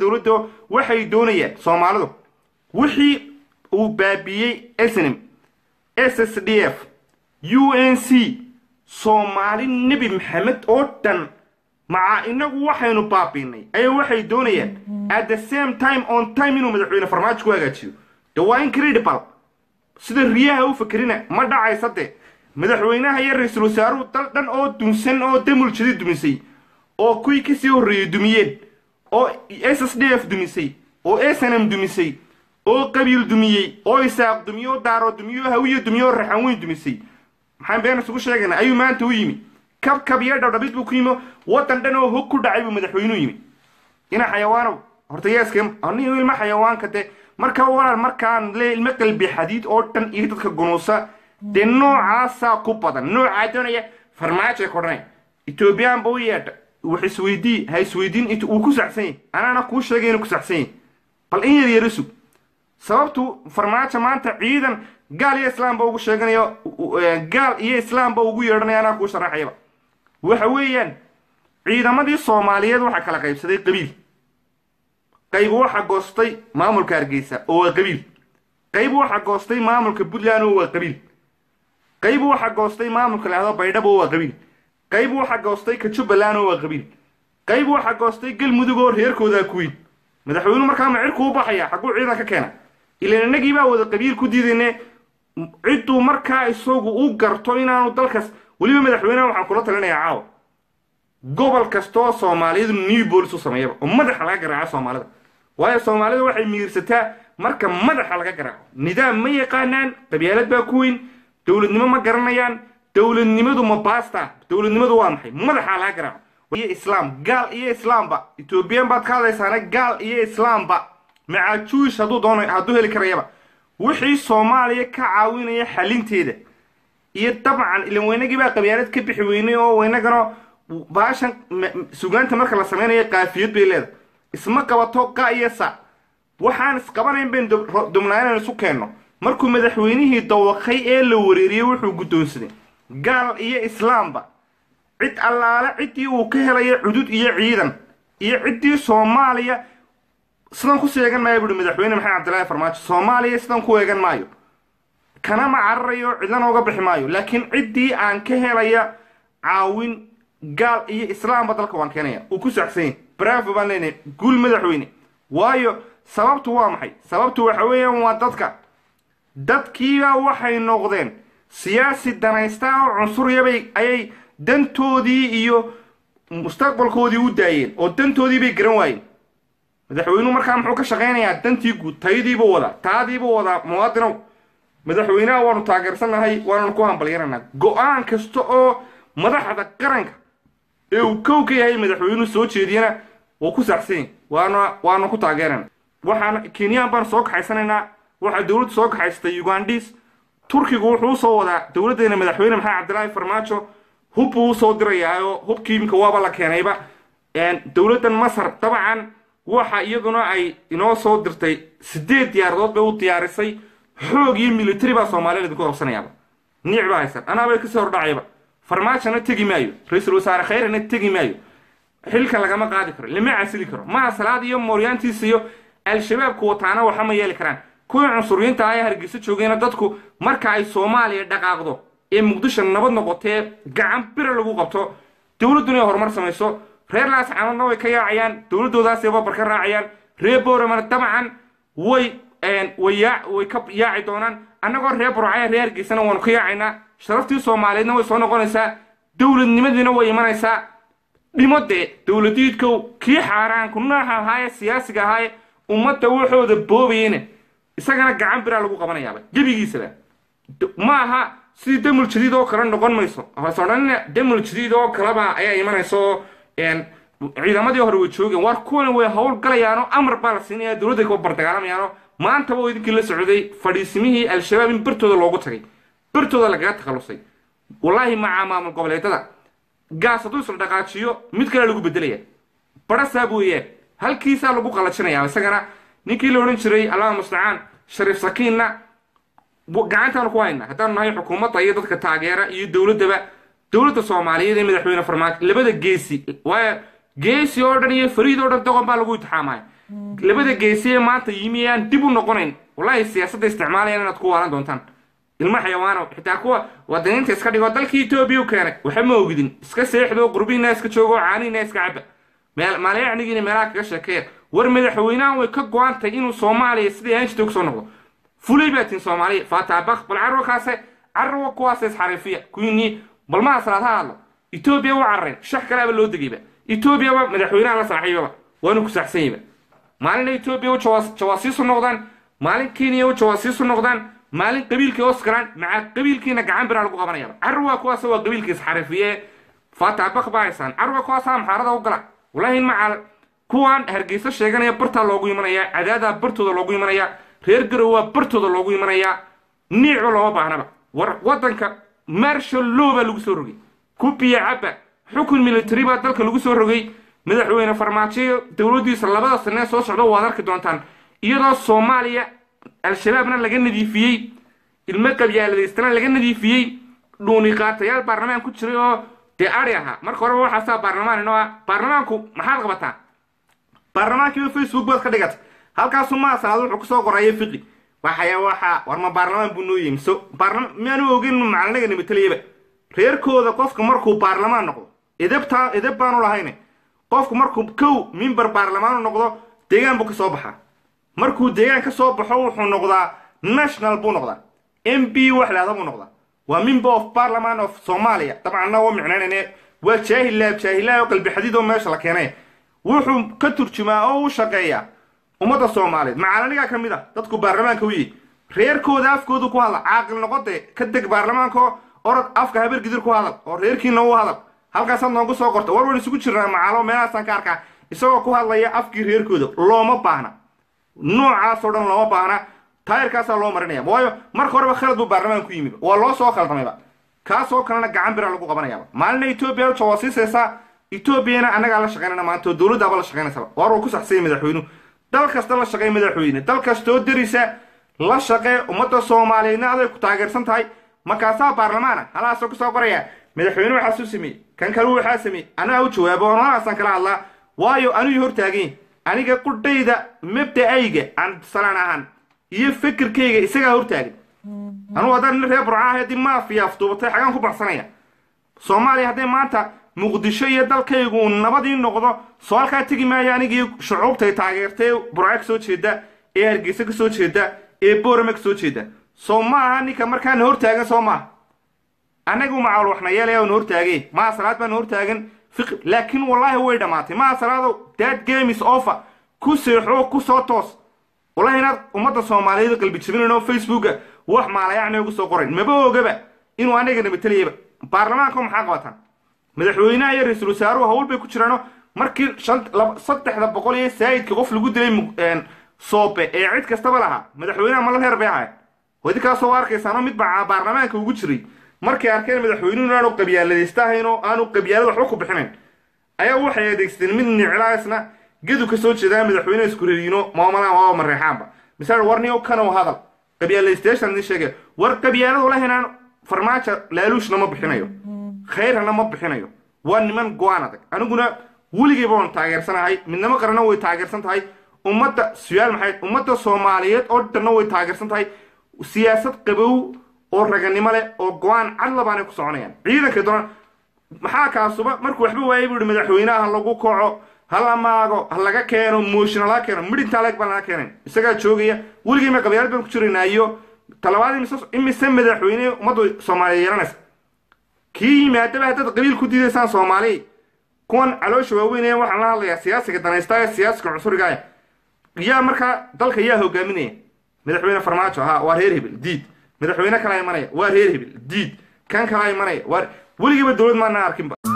dowladda waxay doonayaan soomaalidu wixii uu baabiyey snm s s d f u n c soomaali nebi maxamed oo dhan maca inagu waxaynu baabiinay ayaa waxay doonayaan at the same time on time inuu madaxweyne farmaajo ku hagaajiyo de waa incredible sida riyaha u fakerina ma dhacaysa de madaxweynaha iyo ra-iisul wasaaruhu dal dhan oo dunsan oo damuljadi dumisay oo kuwii kasii horreeyey dumiyeen oo s s d f dumisay oo s n m dumisay oo qabiil dumiyey oo isaaq dumiye oo daaro dumiye oo hawiye dumiye oo raxan weyn dumisay maxaan been isugu sheegaynaa ayuu maanta u yimi kab kab iyo dhabdhabid buu ku yimi waddan dhan oo hog ku dhacay buu madaxweynuu yimi ina xayawaanow horta yeeske anigu ilma xayawaanka de marka walaal markaan le ilmo qalbi xadiid oo dhan iyo dadka gunuusa dee noocaasaa ku badan noocaa doonaya farmaajo kodhanay etoobiyaan ba u yeedha wax isweydii ha isweydiin int uu ku saxsan yahy anaana kuu sheegay inuu ku saxsan yahy bal in yar yara sug sababtu farmaajo maanta ciidan gaal iyo islaamba ugu sheeganayo gaal iyo islaamba ugu yeedhanaya anaa kuu sharaxayaba waxa weeyaan ciidamadii soomaaliyeed waxaa kala qaybsaday qabiil qayb waxa goostay maamulka hargeysa oo waa qabiil qayb waxa goostay maamulka puntland oo waa qabiil qayb waxa goostay maamulka lahdo baydhabo oo waa qabiil qayb waxa goostay ka jubbaland oo waa qabiil qayb waxa goostay galmudug oo reerkoodaa kuwiin madaxweynuhu markaa ma cirku u baxaya xagguu ciidan ka keena ilan innagii baa wada qabiil ku diidayne cidduu markaa isagu u garto inaanu dalkaas weliba madaxweyneha waxaan kula talinayaa caawa gobol kastaoo soomaalidu new bolis u sameeyaba oo madaxa laga garaaco soomaalida waayo soomaalida waxay miirsataa marka madaxa laga garaaco nidaam ma yaqaanaan qabyaalad baa ku weyn dowladnimo ma garanayaan dowladnimadu ma baasta dowladnimadu waa maxay madaxa laga garaaco iyo islaam gaal iyo islaamba ethoobiyan baad ka hadlaysaana gaal iyo islaamba macaa juish hadduu doono hadduu heli karayaba wixii soomaaliya ka caawinaya xalinteeda iyo dabcan ilan weynagii baa qabyaalad ka bixi weynay oo weynagana baashan sugaanta marka la samaynayo qaafiyad bay leedahay isma qabato qa iyo sa waxaan isqabanayn bayn dubnaa inaan isu keenno markuu madaxweynihii dawaqay ee la wareeriyey wuxuu guddoonsaday gaal iyo islaamba cid allaale ciddii uu ka helayo cudud iyo ciidan iyo ciddii soomaaliya sidan ku seegan maayo buuhi madaxweyne maxamed cabdillaahi farmaajo soomaaliya sidan ku eegan maayo kana ma cararayo cidlana uga bixi maayo laakiin ciddii aan ka helaya caawin gaal iyo islaamba dalka waan keenaya uu ku saxsanyay bravo baan leenahay guul madaxweyne waayo sababtu waa maxay sababtu waxa weeyaan waa dadka dadkiiba waxay noqdeen siyaasi danaystaa oo cunsuryabay ayay dantoodii iyo mustaqbalkoodii u daayeen oo dantoodii bay garan waayeen madaxweynuhu markaa muxuu ka shaqaynayaa dantii guud tayadiibuu wadaa taadiibuu wadaa muwaadinow madaxweynaha waanu taageersannahay waananu ku hambalyananaa go-aan kasta oo madaxda qaranka ee uu kow ka yahay madaxweynuhu soo jeediyana wuu ku saxsanyay waana waanu ku taageerana waxaan kenyaan baan soo kaxaysanaynaa waxaa dowladdu soo kaxaysatay ugandis turkigu wuxuu usoo wadaa dowladdeena madaxweyne maxamed cabdilaahi farmaajo hub buu usoo dirayaa oo hubkii iminka waaba la keenayba dowladdan masar dabcan waxa iyaduna ay inoo soo dirtay sideed diyaaradood bay u diyaarisay xoog iyo military baa soomaalida idinku qabsanayaaba niic baa haysan anaabay kasoo hordhacayba farmaajona tegi maayo ra-iisul wasaare khayrana tegi maayo xilka lagama qaadi karo lama casili karo maha salaad iyo mooryaantiisa iyo al-shabaabku wataana waxa ma yeeli karaan kuwii cunsuriyiinta ah ee hargeysa joogayna dadku marka ay soomaaliya dhaqaaqdo ee muqdisho nabad noqotee gacan bira lagu qabto dowladduna ay horumar samayso reer laascaanoodna way ka yaacayaan dowladoodaasay babar ka raacayaan reer booramana dabcan way way ka yaaci doonaan annagoo reer burcaya reer hargeysana waanu ka yaacaynaa sharaftii soomaaliyeedna way soo noqonaysaa dowladnimadiina way imanaysaa dhimo dee dowladiidkow kii xaaraanku nooxa ahaaye siyaasiga ahaaye ummadda waxooda boobayena isagana gacan biraa lagu qabanayaaba gebigiisaba ma aha sidii damul jadiid oo kale noqon mayso hoose odhanina damul jadiid oo kaleba ayaa imanaysa oo ciidamadii hore way joogeen waar kuwan way hawl galayaanoo amar baa la siinaya dowladda ka bardagaalamayaanoo maantaba oo idinkii la socday fadhiisimihii al-shabaab in bartooda loogu tagay bartooda lagaga takhalusay wallaahi macaa maamul goboleedyada gaas hadduu isla dhaqaajiyo mid kale lagu bedelaya barasaa booyaan halkiisaa lagu qalajinaya isagana ninkii la odhan jiray allaha mustacaan shariif sakiinna gacantaanu ku hayna haddaanu nahay xukuumadda iyo dadka taageera iyo dowladdaba dowladda soomaaliyeed ee madaxweyne farmaajo labada geesi waayo geesi oo dhan iyo fariid oo dhan doqon baa lagu itixaamaya labada geesiye maanta yimi aan dib u noqonayn wallahi siyaasadda isticmaalayaan inaad ku waalan doontaan ilmo xayawaano xitaa kuwa wadaniinta iska dhigo dalkii etoobiya u keenay waxa ma ogidin iska seexdo qurbihiina iska joogo caanihiina iska caba meel maalayacnigiina meelaha kaga sheekeeya war madaxweynahan way ka go-antay inuu soomaaliya sidii ahaan jirtay kusoo noqdo fulay baa tin soomaaliya faataabak bal carwa kaase carwa kuwaase isxariifiya kuwiinii bal ma asraad ha hadlo etoobiya waa carareen shax kalaaba loo degayba etoobiyaba madaxweynaha la saaxiibaba waanu ku saxsanyaba maalin etoobiya u jawaasiisu noqdaan maalin kenya u jawaasiisu noqdaan maalin qabiilkii oskaraan maca qabiilkiina gacan biraa lagu qabanayaba carwa kuwaas waa qabiilkii isxariifiye faataabak baa haysaan carwa kuwaasaa maxaarada u gala wallaahi macal kuwan hargeysa sheeganaya bartaa loogu imanaya cadaadaa bartooda loogu imanaya reer garow waa bartooda loogu imanaya niicba looma baahnaba war wadanka marshal law baa lagu soo rogay kubiya cabba xukun military baa dalka lagu soo rogay madaxweyne farmaajo dowladdiisa labada sanee soo socda waad arki doontaan iyadoo soomaaliya al-shabaabna laga nadiifiyey ilmo qabyaaladaystana laga nadiifiyey dhuuniqaatayaal baarlamaan ku jiray oo dee ari ahaa marka horeba waxaasaa baarlamaan inoo ah baarlamaanku maxaad qabataa baarlamaankiiba facebook baad ka dhigata halkaasu ma asalaad wuxuu kusoo qoraya fiqi waxaya waxa war ma baarlamaan buu noo yimi so baarlama miyaanu ogeyn macalinaga nabateliyaba reerkooda qofka markuu baarlamaan noqdo edabtaa edab baanu lahayne qofku markuu kow mimber baarlamaanu noqdo deegaan buu ka soo baxaa markuu deegaan ka soo baxo wuxuu noqdaa national buu noqdaa m b wax lahda buu noqdaa waa member of parliament of somalia dabcanna waa micnaynayne waa jaahilaab jaahilaab oo qalbi xadiid oo meesha la keenay wuxuu ka turjumaa oo u shaqeeyaa ummadda soomaaliyeed macalanigaa ka mid ah dadku baarlamaanka u yihi reerkooda afkoodu ku hadla caaqil noqode ka deg baarlamaanko orod afka habar gidir ku hadal oo reerkiina u hadal halkaasaad noogu soo qorta war waan isugu jirnaa macaalo meelahaasaan ka arkaa isagoo ku hadlaya afkii reerkooda looma baahna noocaasoo dhan looma baahna taayirkaasaa loo marinaya waayo marka horeba khalad buu baarlamaanku yimiba waa loo soo khaldamayba kaasoo kalena gacan bira lagu qabanayaba maalina etoobiya jawaasiisaysaa etoobiyana annagaa la shaqaynana maanta oo dowladdaaba la shaqaynaysaba war uu ku saxsanya madaxweynuhu dal kasta la shaqeey madaxweyne dal kastoo derisa la shaqee ummadda soomaaliyeedna aday ku taageersan tahay markaasaa baarlamaana halaasoo kusoo qoraya madaxweyne waxaasuu sameeyey kan kale waxaa sameeyey anaa u jawaabo oon halaasaan kala hadlaa waayo anuu hortaagany aniga qudhayda mabda'ayga aan salaan ahaan iyo fikirkayga isagaa hortaagan anugu haddaan nin reer burcaa haddii maafiya afduubatay xagaan ku baxsanaya soomaaliya hadday maanta muqdisho iyo dalkaygu uu nabadii noqdo soo halkaa tegi maayo anigii shucuubtay taageertay burca ka soo jeeda ee hargeysa ka soo jeeda ee boorame ka soo jeeda soo ma aha ninka markaana hortaagan soo maaha annagu macaal waxna yeelaya na hortaagay maa salaad baana hortaagan fiqi laakiin wallaahi way dhammaatay maa salaadow dad games offer ku seexo ku soo toos wallahi inaad ummadda soomaaliyeed qalbi jabinayn oo facebooka wax maalayacni ugu soo qorayn maba ogaba inuu anagana matalayaba baarlamaanka maxaa qabataan madaxweynaha iyo ra-iisul wasaaruhu hawl bay ku jiraano markii saddexda boqol iyo saayidka qof lagu dilay soobe ee cid kastaba lahaa madaxweynaha mala reer bay ahayd idinkaasoo arkaysaano mid baa baarlamaanka ugu jiray markay arkeen madaxweynuhu aanu qabyaaladaysta ahayn oo aanu qabyaalada waxba ku bixinayn ayaa waxay adeegsadeen mid niclaasna gedu ka soo jeedaa madaxweyne isku rariino maamalaan waa mareexaanba misal warniyo kanow hadal qabyaaladaystayaashan idin sheegaya war qabyaaladu lahaynaan farmaajo laaluushna ma bixinayo khayrana ma bixinayo waa niman go-aan adag aniguna weligayba waan taageersanahay midnimo qarana way taageersan tahay ummadda suyaal maxay ummadda soomaaliyeed oo dhanna way taageersan tahay siyaasad qabow oo raganimo leh oo go-aan cadla baanay ku soconayaan ciidanka doona maxaa kaasuba markuu waxba waayay buu ihi madaxweynaha ha lagu kaco ha la maago ha laga keeno mooshin ha laga keeno midhintaa leeg baan laga keenayn isagaa joogaya weligayma qabyaalad baan ku jiraynaa iyo talabaad imise imise madaxweyne ummadda soomaaliya yeelanaysa kii yimaadaba haddaad qabiil ku diidaysaan soomaaliya kuwan caloosha waaweyn ee waxaan la hadlayaa siyaasiga danaysta ee siyaasiga cusuriga ah yaa markaa dalka yaa hogaaminaya madaxweyne farmaajo ha waa reer hebel diid madaxweyne kalaa imanaya waa reer hebel diid kan kalaa imanaya waa weligiiba dowlad maana arkinba